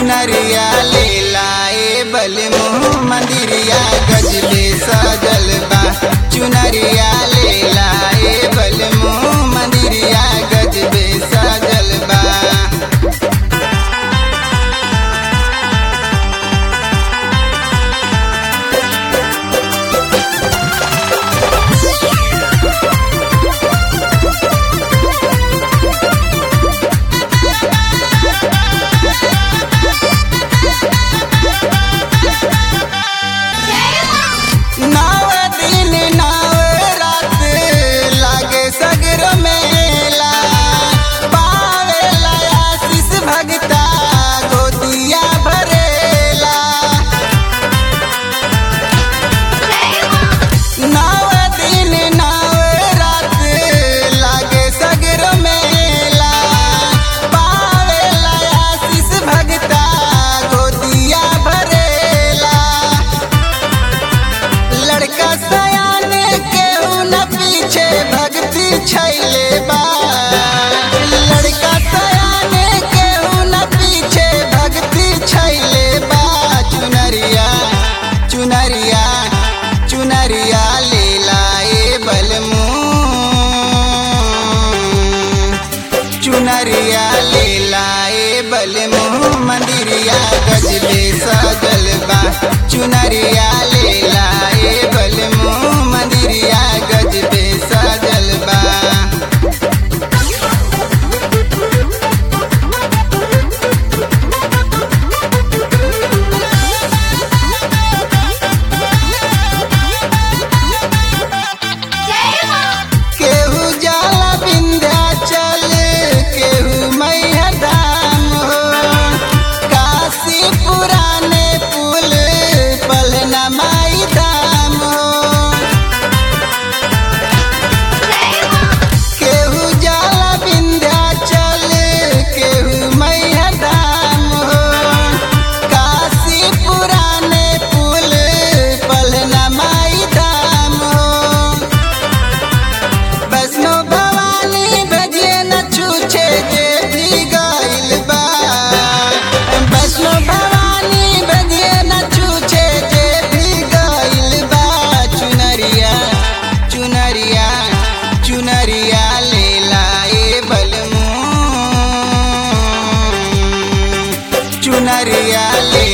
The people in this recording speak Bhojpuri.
चुनरिया ले लाए बल मुँह मंदिरिया गजबे सजल बा चुनरिया ले लाए बल मुँह मंदिरिया गजबे सजल बा नव दिन नव रात लागे सगर मेला पावेला आशीष भगता गोदिया भरेला नव दिन नव रात लागे सगर मेला पावेला आशीष भगता गोदिया भरेला लड़का सयान केहू न पीछे भक्ति छैले बा लड़का सयान केहू न पीछे भक्ति छैले बा चुनरिया चुनरिया चुनरिया ले लाए बलमू चुनरिया ले लाए बलमू मंदिरिया गजबे सजल बा चुनरिया ले लाए बलमू मंदिरिया गजबे सजल बा केहू जाला विंध्याचल केहू मैया धाम हो काशी पुराने पुल पलना माई धाम हो केहू जाला विंध्याचल केहू मैया धाम हो काशी पुराने पुल पलना माई धाम हो वैष्णो भवानी भजे न छूछे जे भी गइल बा वैष्णो भवानी भजे न छूछे जे भी गइल बा चुनरिया चुनरिया चुनरिया ले लाए बलमू चुनरिया ले